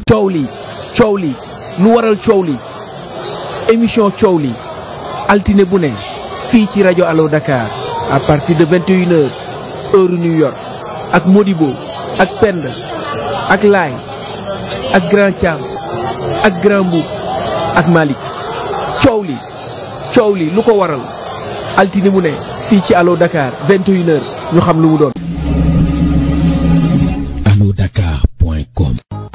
coow li coow li lu waral coow li émission coow li altine bu ne fii ci rajo Allo Dakar à partir de 21 heures heure New York ak Modibo ak Penda ak Laay ak Grand Thiam ak Grand Mboup ak Malick coow li coow li lu ko waral altine bu ne fii ci Allo Dakar 21 heures ñu xam lu mu doon. allodakar.com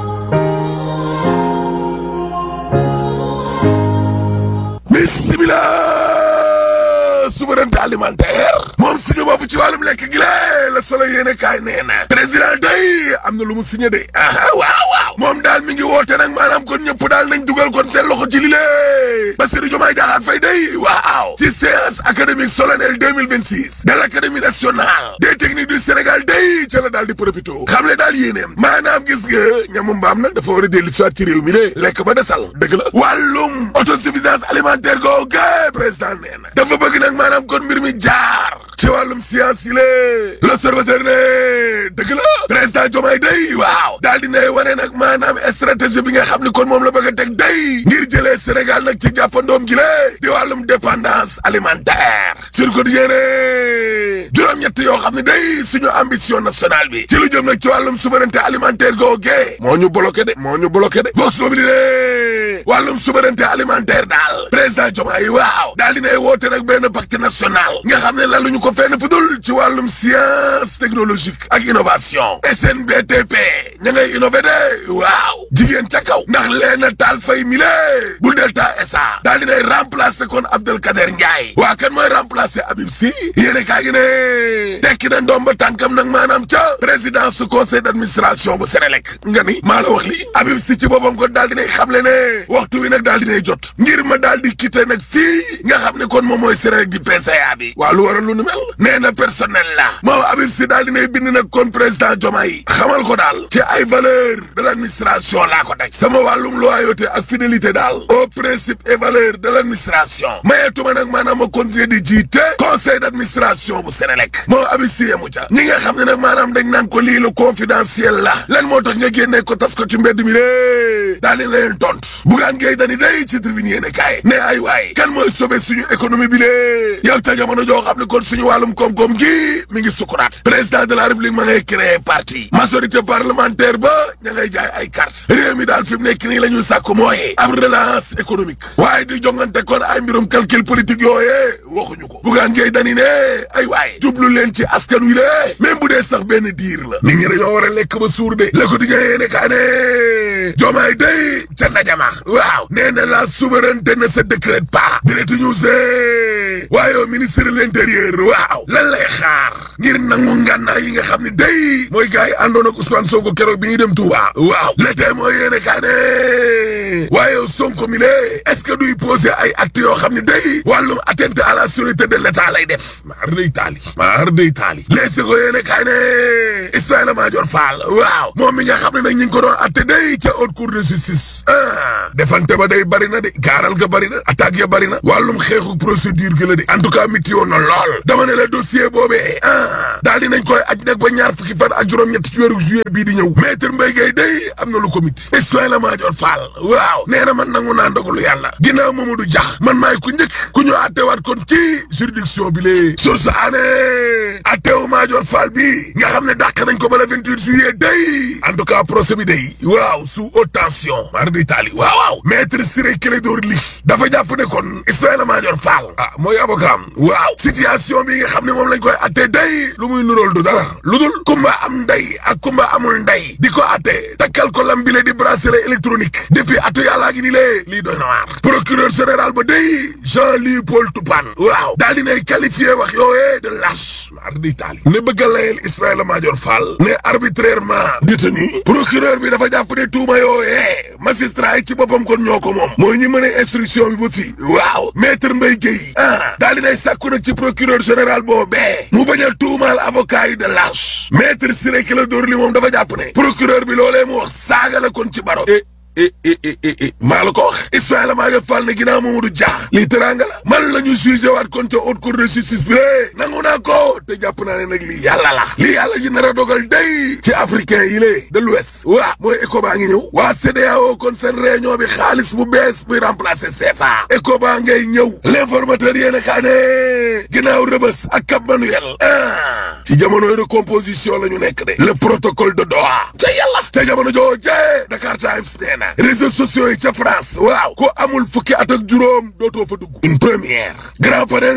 bismillah souveraineté alimentaire moom suñu bopp ci wàllum lekk gi la la solo yéene kaay nee na président day am na lu mu signé de aha waaw waaw moom daal mi ngi woote nag maanaam kon ñëpp daal nañ dugal kon seen loxo ci li lée Bassirou Diomaye Diakhar Faye day waaw ci séance académique solennelle 2026 de l'académie nationale des techniques du Sénégal day ca la daal di profito xam le daal yéeneem maanaam gis nga ñamu mbaam nag dafa war a dellu soit ci réew mi de lekk ba desal dëgg la wàllum autosuffisance alimentaire googu président nee na dafa bëgg nag maanaam kon mbir mi jaar ci wàllum science yi lée l'observateur ne dëgg la président Diomaye day waaw daal di nay wane nag maanaam stratégie bi nga xam ni kon moom la bëgg a teg day ngir jëlee Sénégal nag ci jàppandoom gi lée di wàllum dépendance alimentaire sur quotidien ne juróom-ñett yoo xam ne day suñu ambition nationale bi ci lu jëm nag ci wàllum souveraineté alimentaire googee moo ñu bloqué de moo ñu bloqué de vox populi ne wàllum souveraineté alimentaire daal président Diomaye waaw daal dinay woote nag benn pacte national nga xam ne laluñu ko fenn fu dul ci wàllum science technologique ak innovation SNBTP ña ngay innové de waaw jigéen ca kaw ndax leena taal fay mile bu delta SA daal dinay remplacer kon Abdel Kader Ndiaye waa kan mooy remplacer Habib Sy yéene kaa gi ne tekki na ndomba tànkam nag maanaam ca présidence su conseil d'administration bu Sénélec nga ni maa la wax li Habib Sy ci boppam kon daal dinay xamle ne waxtu wi nag daal dinay jot ngir ma daal di quitté nag fii nga xam ne kon moom mooy Sénélec di PCA bi waa lu waral lu nu mel nee na personnel la moom Habib Sy daal dinay bind nag kon président Diomaye xamal ko daal ci ay valeur de l'administration laa ko teg sama wàllum loyauté ak fidélité daal au principe et valeur de l'administration mayetuma nag maanaam ma continuer di jiite conseil d'administration bu Sénélec moom Habib Sy yemu ca ñi nga xam ne nag maanaam dañ naan ko lii lu confidentiel la lan moo tax nga génnee ko tas ko ci mbedd mi lée daal di leen tontu bugaan ngay dani day ci tribune yéene kaay ne ay waay kan mooy sauver suñu économie bi lée yow ca jamono joo xam ne kon suñu wàllum koom-koom gi mi ngi sukuraat président de la république ma ngay créer parti majorité parlementaire ba ña ngay jaay ay carte réew mi daal fi mu nekk nii la ñuy sàkk mooy ab relance économique waaye di jongante kon ay mbirum calcul politique yooyee waxuñu ko bugaan ngay dani ne ay waay jublu leen ci askan wi lée même bu dee sax benn diir la nit ñi dañoo war a lekk ba suur de le quotidien yéene kaa ne joomaay day ca ndajamax waaw nee na la souveraineté ne se décrète pas direct news waaye ministre de l'intérieur waaw lan lay xaar ngir nangu ngànnaay yi nga xam ne day mooy gars yi àndoon ak Ousmane Sonko keroog bi ñuy dem Touba waaw le tey mooy yéene kaa ne waaye Sonko mi lee est-ce que duy poser ay actes yoo xam ne day wàllum atteinte à la sûreté de l'État lay def maar day taali maar day taali léegi ko yéene kaa ne Ismaïla Madior Fall waaw moom mi nga xam ne nag ñu ngi ko doon atte day ca haute cour de justice ah defante ba day bari na de gaaral ga bari na attaque ya bari na wàllum xeexu procédure gi la de en tout cas miti woon na lool dama ne la dossier boobee ah daal dinañ koy aj nag ba ñaar fukki fan ak juróom-ñett ci weeru juillet bii di ñëw maître Mbaye Gueye day am na lu ko miti Ismaïla Madior Fall waaw nee na man nangu naa ndogalu yàlla ginnaaw Mamadou Dia man maay ku njëkk ku ñu attewaat kon ci juridiction bi lee source aané attewu Madior Fall bi nga xam ne dàq nañ ko ba le 28 juillet day en tout cas procès bi day waaw sous haute tension mar di taali waaw waaw maître Ciré Clédor Ly dafa jàpp ne kon Ismaïla Madior Fall ah mooy avocat am waaw situation bi nga xam ne moom lañ koy atte day lu muy nuróol du dara lu dul kumba am ndey ak kumba amul ndey di ko atte takkal ko lam bile di bracelet électronique depuis atu yàllaa gi ni lee lii doy na waar procureur général ba day Jean-Louis Paul Toupane waaw daal di nay qualifié wax yooyee de lâche mar di taali ne bëgg a layel Ismaïla Madior Fall ne arbitrairement détenu procureur bi dafa jàpp ne tuuma yooyee magistrat yi ci boppam kon ñoo ko moom mooy ñi mën a instruction bi ba fii waaw maître Mbaye Gueye ah daal di nay sàkku nag ci procureur général boobee mu bañ a tuumaal avocat yi de lâche maître Ciré Clédor Ly moom dafa jàpp ne procureur bi loolee mu wax saaga la kon ci baro eh eh eh eh maa la ko wax Ismaïla Madior Fall ne ginnaaw Mamadou Dia lii teraanga la man la ñu jugé waat kon ca haute cour de justice bi lée nangu naa ko te jàpp naa ne nag lii yàlla la lii yàlla ji nar a dogal day ci africain yi lée de l'ouest waa mooy ECOWAS ngi ñëw waa CEDEAO kon seen réunion bi xaalis bu bees buy remplacer CFA ECOWAS ngay ñëw l'informateur yéen a kaa ne ginnaaw rëbës ak Cap Manuel ah ci jamonoy recomposition la ñu nekk de le protocole de Doha ca yàlla ca jamono jooje Dakar Times nee na réseaux sociaux yi ca France waaw ko amul fukki at ak juróom dootoo fa dugg une première grand panel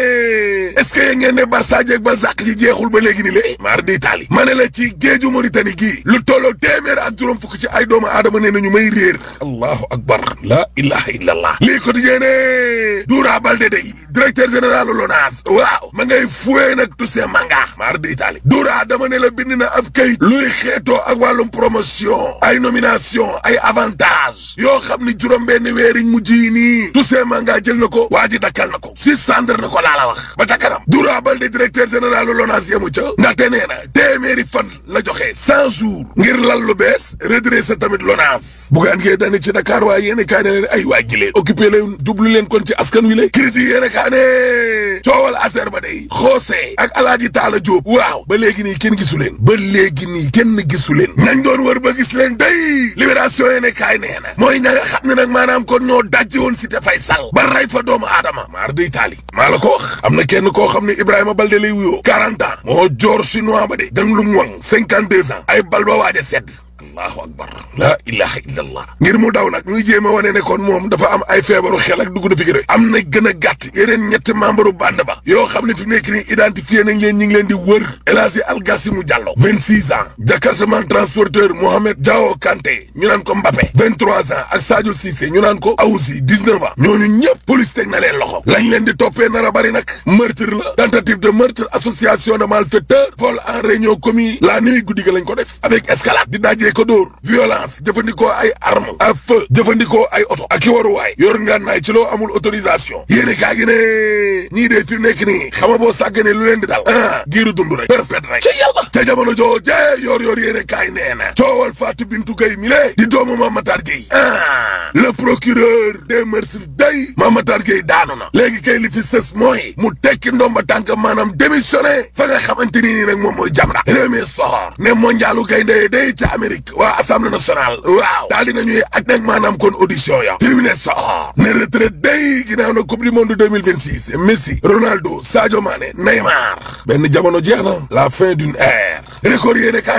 ne est-ce que yéen ngeen ne Barça jeeg Balzac ji jeexul ba léegi ni lée mar di Italie ma ne la ci géeju Mauritanie gii lu tolloo téeméer ak juróom fukki ci ay doomu aadama nee nañu may réer allahu akbar la ilaha illallah lii ko dijee ne Doura Baldé day directeur général LONASE waaw ma ngay fuwee nag Toussaint Manga mar di Italie Doura dama ne la bind na ab kayit luy xeetoo ak wàllum promotion ay nomination ay avantage yoo xam ni juróom benn weeriñ mujj yi nii Toussaint Manga jël na ko waa ji dakkal na ko suspendre na ko laa la wax ba ca kanam Doura Baldé directeur général LONASE yamu ca ndaxte nee na téeméeri fan la joxe cent jours ngir lal lu bees redresser tamit LONASE bugaan ngee dani ci Dakar waaye yéen kaa ne leen ay waa ji leen occupé leen jublu leen kon ci askan wi la critique yéen kaa ne coowal affaire ba day xoosee ak alaaji Taala Jóob waaw ba léegi nii kenn gisu leen ba léegi nii kenn gisu leen nañ doon wër ba gis leen day libération yéen kaay nee na mooy ña nga xam ne nag maanaam kon ñoo dajji woon Cité Faysal ba ray fa doomu aadama maar day taali maa la ko wax am na kenn koo xam ne Ibrahima Balde lay wuyoo 40 ans moo joor chinois ba de dang lu mu wang 52 ans ay bal ba waaj a sedd allahu akbar la ilaha illallah ngir mu daw nag muy jéem a wane ne kon moom dafa am ay feebaru xel ak dugg na fi rek am na gën a gàtt yeneen ñetti membre bande ba yoo xam ne fi mu nekk nii identifié nañ leen ñi ngi leen di wër El Hadji Algassimu Diallo 26 ans jakartaman transporteur Mohamed Diao Kanté ñu naan ko Mbappé 23 ans ak Sadio Cissé ñu naan ko Awusi 19 ans ñooñu ñëpp police teg na leen loxo lañ leen di toppee nar a bari nag meurtre la tentative de meurtre association de malfaiteurs vol en réunion commis la nuit guddi ga lañ ko def avec escalade di dajee ko dóor violence jëfandikoo ay arme à feu jëfandikoo ay oto ak i waruwaay yor ngànnaay ci loo amul autorisation yéene kaa gi ne ñii dee fi nekk nii xama boo sàgganee lu leen di dal ah giiru dund rek perpète rek ca yàlla ca jamono joo jee yor yor yéene kaay nee na coowal Fatou Bintou Gueye mi lee di doomu Mamatar Gueye ah le procureur des mœurs day Mamatar Gueye daanu na léegi kay li fi sës mooy mu tekki ndomba tànk maanaam démissionné fa nga xamante ni nii nag moom mooy Jamra réew mi sport ne mondialu gaynde day ca Amérique waa assemblée nationale waaw daal dina ñuy ak nag maanaam kon audition ya tribune sport ne retraite day ginnaaw na coupe du monde 2026 Messi Ronaldo Sadio Mané Neymar benn jamono jeex na la fin d'une ère record yéene kaa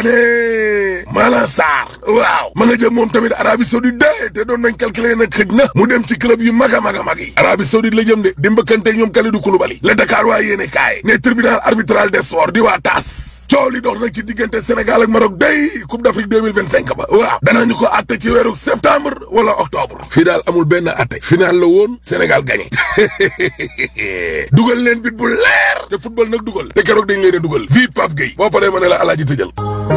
ne Malang Sarr waaw ma nga jëm moom tamit Arabie Saoudite de te doon nañ calculer nag xëj na mu dem ci club yu mag a mag a mag yi Arabie Saoudite la jëm de di mbëkkante ñoom Kalidou Koulibaly la Dakar waa yéene kaay ne tribunal arbitral des sports di waa TAS coow li dox nag ci diggante Sénégal ak Maroc day coupe d'Afrique 2025 ba waaw danañu ko atte ci weeru septembre wala octobre fii daal amul benn atte final la woon Sénégal gagné dugal leen bit bu leer te football nag dugal te keroog dañ leen a dugal fii Pape Gueye boo paree ma ne la alaaji tëjal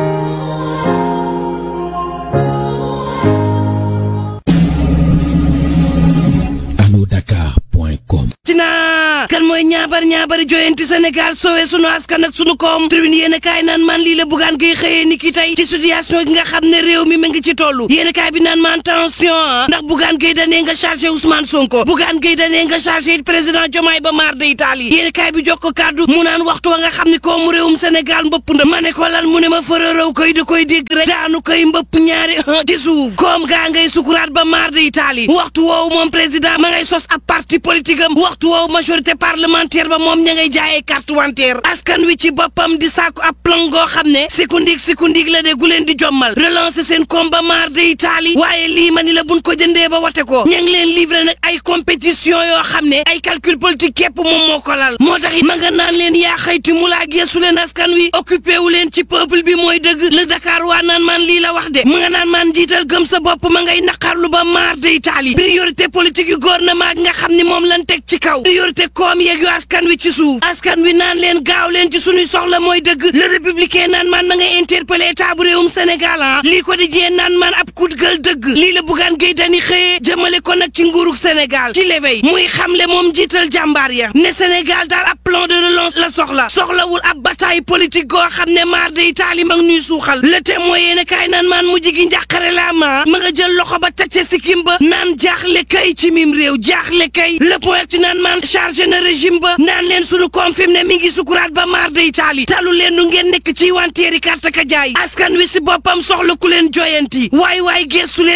Dakar.com tina kan mooy ñaabar ñaabari joyanti Sénégal sowe sunu askan ak sunu koom tribune yéen a kaay naan man lii la bugaan koy xëyee ni ki tey ci situation gi nga xam ne réew mi ma ngi ci tollu yéen a kaay bi naan man tension ndax bugaan gay danee nga chargé Ousmane Sonko bugaan gay danee nga chargé président Diomaye ba maar de Italie yéen a kaay bi jox ko kàddu mu naan waxtu wa nga xam ne koomu réewum Sénégal mbëpp nda ma ne ko lan mu ne ma fërërëw koy da koy dégg rek daanu koy mbëpp ñaari ci suuf koom gaa ngay sukuraat ba maar de Italie waxtu woowu moom président ma ngay sos ab parti politique am waxtu woowu majorité parlementaire ba moom ña ngay jaayee carte wanteer askan wi ci boppam di sàkku ab plan goo xam ne sikundig sikundig la de gu leen di jommal relancer seen combat maar de Italie waaye lii ma ni la buñ ko jëndee ba wate ko ña ngi leen livrer nag ay compétition yoo xam ne ay calcul politique képp moom moo ko lal moo tax it ma nga naan leen yaa xayti mu laa geesu leen askan wi occupé wu leen ci peuple bi mooy dëgg le Dakar waa naan man lii la wax de ma nga naan man jiital gëm sa bopp ma ngay naqarlu ba maar de Italie priorité politique yu gouvernement gi nga xam ni moom lan teg ci kaw priorité koom yeeg yu askan wi ci suuf askan wi naan leen gaaw leen ci suñuy soxla mooy dëgg le républicain naan man ma nga interpellé état bu réewum Sénégal ah lii ko di jee naan man ab coup de gueule dëgg lii la Bougane Gueye Dany xëyee jëmale ko nag ci nguurug Sénégal ci l'éveil muy xamle moom jiital jàmbaar ya ne Sénégal daal ab plan de relance la soxla soxlawul ab bataille politique goo xam ne maar day taali mag ñuy suuxal le témoin yéen a kaay naan maan mujj gi njàqare la ma ma nga jël loxo ba teg ca sikkim ba naan jaaxle kay ci mim réew jaaxle kay le point ci naan maan chargé na régime ba naan leen sunu koom fi mu ne mi ngi sukuraat ba maar day taali talu leen nu ngeen nekk ci wanteeri carte ka jaay askan wi si boppam soxla ku leen joyanti waay waay gestu leen